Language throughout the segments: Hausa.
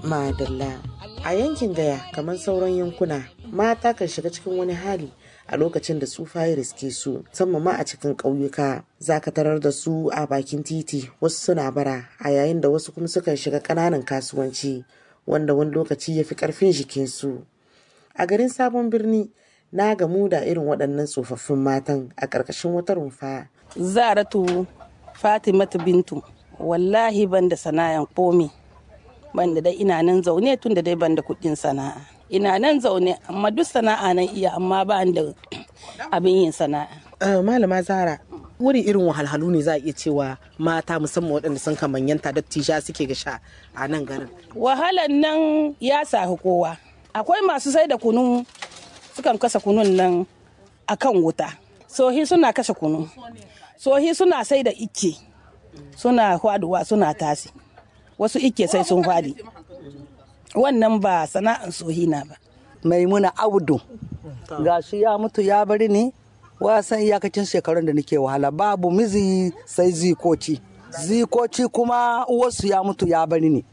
Madalla. A yankin Gaya kamar sauran yankuna, mata kan shiga cikin wani hali a lokacin da tsufa ya riske su, musamman ma a cikin ƙauyuka. Za ka tarar da su a bakin titi, wasu suna bara, a yayin da wasu kuma sukan shiga ƙananan kasuwanci, wanda wani lokaci ya fi ƙarfin jikinsu. A garin Sabon Birni, na gamu da irin waɗannan tsofaffin matan a ƙarƙashin wata rumfa. Zaratu Fatimatu Bintu, wallahi ban da sana'an komi. ban da dai ina nan zaune tun da dai ban da kuɗin sana'a ina nan zaune amma duk sana'a nan iya amma ba da abin yin sana'a malama zara wuri irin wahalhalu ne za a iya cewa mata musamman waɗanda sun kamanyanta dattisha suke ga sha a nan garin wahalan nan ya sahi kowa akwai masu sai da kunu sukan kasa kunun nan akan wuta sohi suna kashe kunu sohi suna sai da icce suna hwaduwa suna tasi wasu ike sai sun fadi wannan ba sana'an sohina ba maimuna audu gashi ya mutu ya bari ni wasan iyakacin shekarun da nake wahala babu mizi sai zikoci zikoci kuma wasu ya mutu ya bari ni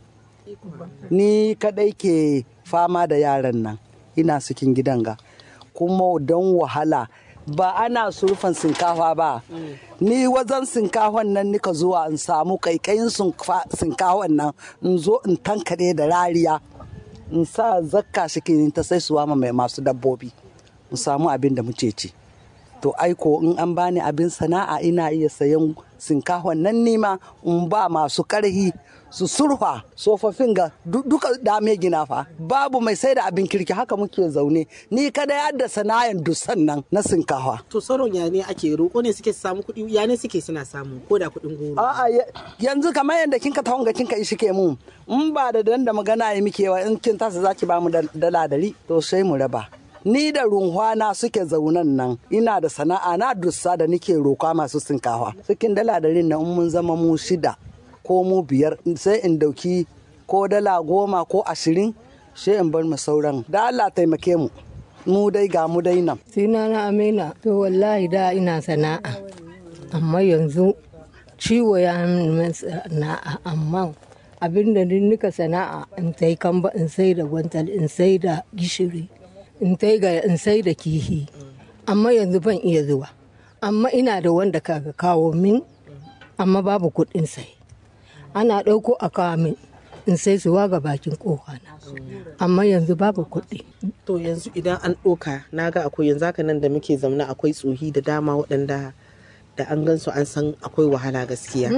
ni kadai ke fama da yaran nan ina cikin gidan ga kuma don wahala ba ana surfan sinkafa ba ni wajen sinkafan nan nika zuwa in samu kaikayin sinkafan nan in zo in tankade da rariya in sa zakka shi ta sai suwa mai masu dabbobi in samu abin da muke ci to aiko in an bani abin sana'a ina iya sayan sinkafan nan nima in ba masu karhi su surfa tsofaffin ga duka dame gina fa babu mai sai da abin kirki haka muke zaune ni kada yadda sana'an dusan nan na sinkafa to sauran ya ne ake roƙo ne suke samu kuɗi ya ne suke suna samu ko da kuɗin goro a'a yanzu kamar yadda kinka tawon ga kinka ishi ke mu in ba da dan da magana ya muke wa in kin tasa zaki ba mu dala dari to sai mu raba ni da runhwana suke zaunan nan ina da sana'a na dussa da nike roka masu sinkafa cikin dala darin nan mun zama mu shida ko mu biyar sai in dauki ko dala goma ko ashirin sai in bar mu sauran da Allah taimake mu mu dai ga mu dai nan sina na amina to wallahi da ina sana'a amma yanzu ciwo ya min sana'a amma abin da nika sana'a in sai kamba in sai da gwantal in sai da gishiri in sai ga in sai da kihi amma yanzu ban iya zuwa amma ina da wanda kaga kawo min amma babu kuɗin sai ana ɗauko a kawo min in sai suwa ga bakin na amma yanzu babu kuɗi. to yanzu idan an ɗoka na ga akwai yanzu haka nan da muke zaune akwai tsohi da dama waɗanda da an gan su an san akwai wahala gaskiya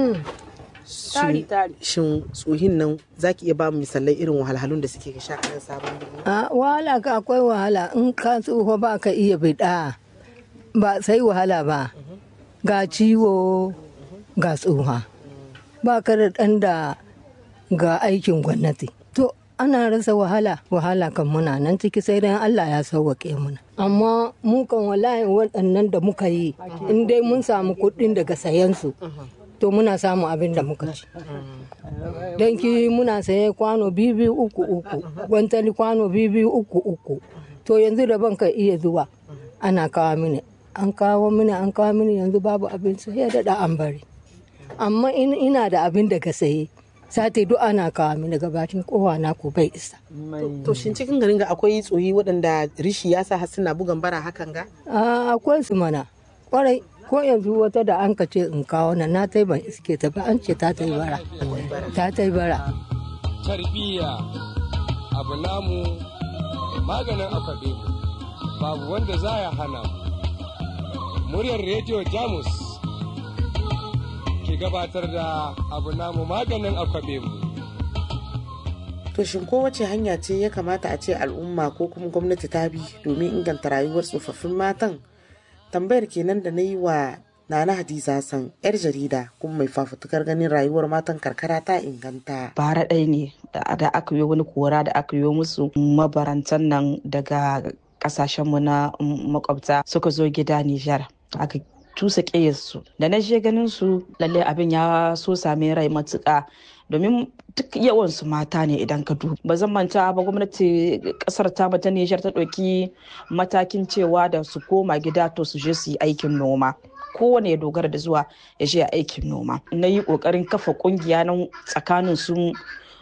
shin tsohin nan za ki iya ba mu misalai irin wahalhalun da suke sha a nan sabon birni a wahala ka akwai wahala in ka tsoho ba ka iya bida ba sai wahala ba ga ciwo ga tsoha ba ka da ɗan da ga aikin gwamnati. To, ana rasa wahala, wahala kan muna nan ciki sai dai Allah ya sauwaƙe muna. Amma mu kan wallahi waɗannan da muka yi, in dai mun samu kuɗin daga sayansu, to muna samu abin da muka ci. Don ki muna saye kwano biyu uku uku, gwantali kwano biyu uku uku. To yanzu da ban ka iya zuwa, ana kawo mini. An kawo mini, an kawo mini yanzu babu abin sai da an bari. amma ina da abin da ka saye sati duk ana kawo mini daga bakin kowa na ko bai isa. To shin cikin garin ga akwai tsoyi waɗanda rishi ya sa har suna bugan bara hakan ga? Akwai su mana kwarai ko yanzu wata da an ce in kawo na na ta ban iske ta ba an ce ta ta yi bara. Ta ta yi bara. Tarbiyya abu namu maganin akwabe babu wanda za ya hana mu. Muryar rediyo Jamus ke gabatar da abu namu maganin akwabe mu. To shin kowace hanya ce ya kamata a ce al'umma ko kuma gwamnati ta bi domin inganta rayuwar tsofaffin matan? Tambayar kenan da na yi wa Nana Hadiza San, 'yar jarida kuma mai fafutukar ganin rayuwar matan karkara ta inganta. Bara ɗaya ne da aka yi wani kora da aka yi musu mabarantan nan daga ƙasashenmu na makwabta suka zo gida Nijar. Aka tusa su da na je ganin su lalle abin ya so same rai matuƙa domin duk yawan su mata ne idan ka duba ba zan manta ba gwamnati kasar ta ta Nijar ta ɗauki matakin cewa da su koma gida to su je su yi aikin noma kowane ya dogara da zuwa ya je aikin noma na yi ƙoƙarin kafa ƙungiya nan tsakanin su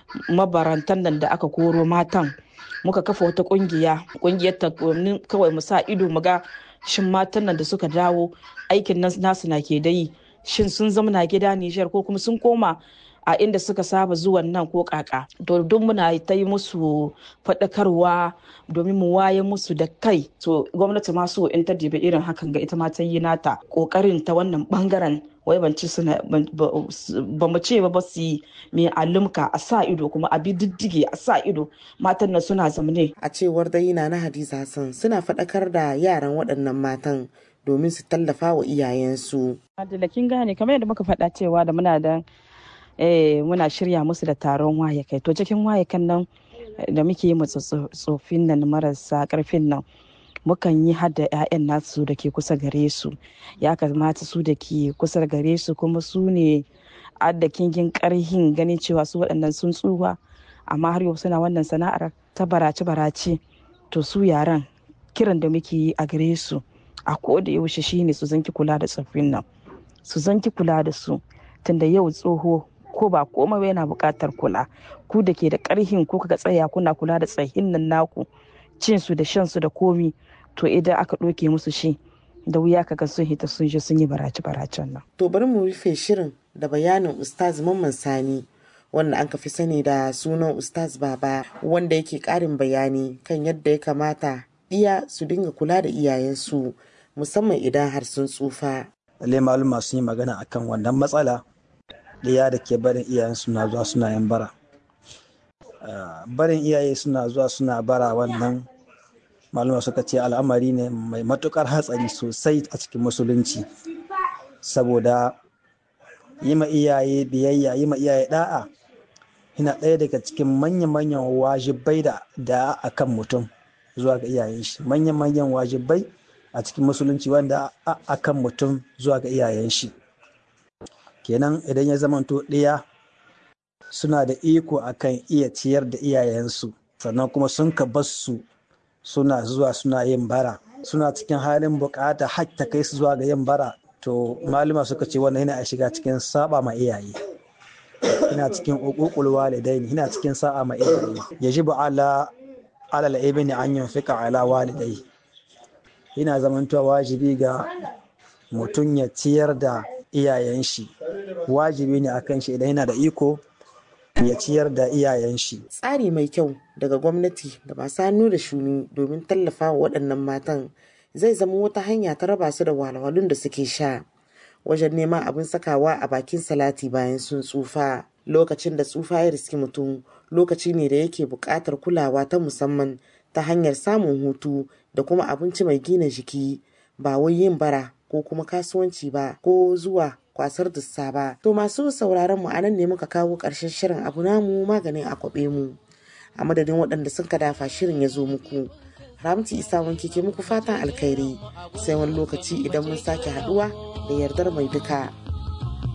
mabarantan nan da aka koro matan muka kafa wata kungiya kungiyar ta kawai mu sa ido mu ga shin matan nan da suka dawo aikin nasu na ke dai shin sun zamana gida Nijar ko kuma sun koma a inda suka saba zuwan nan ko kaka to duk muna ta yi musu faɗakarwa domin mu waye musu da kai to gwamnati ma so in ta dibi irin hakan ga ita ma ta yi nata kokarin ta wannan bangaren wai ban ci suna ba mu ce ba ba su yi mai alumka a sa ido kuma a bi diddige a sa ido matan nan suna zamane a cewar dai na na hadiza hassan suna faɗakar da yaran waɗannan matan domin su tallafa wa iyayensu. Adila kin gane kamar yadda muka faɗa cewa da muna da muna shirya musu da taron waye kai to cikin waye kan nan da muke yi tsofin nan marasa karfin nan mukan yi hada 'ya'yan nasu da ke kusa gare su ya kamata su da ke kusa gare su kuma su ne adda kingin karhin ganin cewa su waɗannan sun tsuwa amma har yau suna wannan sana'ar ta barace-barace to su yaran kiran da muke yi a gare su a da yaushe shine su zanki kula da tsoffin nan su zanki kula da su tunda yau tsoho ko ba komai yana buƙatar kula ku da ke da ƙarhin ko ka tsaya kuna kula da tsahin nan naku cin su da shan su da komi to idan aka ɗauke musu shi da wuya kaga sun hita sun je sun yi barace baracen nan. To bari mu rufe shirin da bayanin Ustaz Mamman Sani wanda an fi sani da sunan Ustaz Baba wanda yake ƙarin bayani kan yadda ya kamata iya su dinga kula da iyayensu musamman idan har sun tsufa. Lalle maluma sun yi magana akan wannan matsala ɗaya da ke barin iyayen suna zuwa suna yan bara. Barin iyaye suna zuwa suna bara wannan maluma suka ce al'amari ne mai matukar hatsari sosai a cikin musulunci saboda yi ma iyaye biyayya yi ma iyaye da'a yana ɗaya daga cikin manya-manyan wajibai da a kan mutum zuwa ga iyayen shi manya-manyan wajibai a cikin musulunci wanda a kan mutum zuwa ga iyayen shi kenan idan ya zamanto ɗaya suna da iko akan iya ciyar da iyayensu sannan kuma sun ka su suna zuwa suna yin bara suna cikin halin bukata har ta kai su zuwa ga yin bara to malama suka ce wannan yana shiga cikin saba ma iyaye yana cikin uququl walidain yana cikin sa'a ma iyaye yajibu ala ala al-ibni an yunfika ala walidai yana zamantowa wajibi ga mutum ya ciyar da iyayen shi wajibi ne akan shi idan yana da iko ya ciyar da iyayen shi. Tsari mai kyau daga gwamnati da masu hannu da shuni domin tallafa wa waɗannan matan zai zama wata hanya ta raba su da walwalun da suke sha wajen neman abin sakawa a bakin salati bayan sun tsufa. Lokacin da tsufa ya riski mutum lokaci ne da yake buƙatar kulawa ta musamman ta hanyar samun hutu da kuma abinci mai gina jiki ba wai yin bara ko kuma kasuwanci ba ko zuwa kwasar dussa ba. To masu sauraron mu anan ne muka kawo ƙarshen shirin abu namu maganin akwabe mu. A madadin waɗanda sun ka dafa shirin ya zo muku. Ramti Isa wanke ke muku fatan alkhairi sai wani lokaci idan mun sake haɗuwa da yardar mai duka.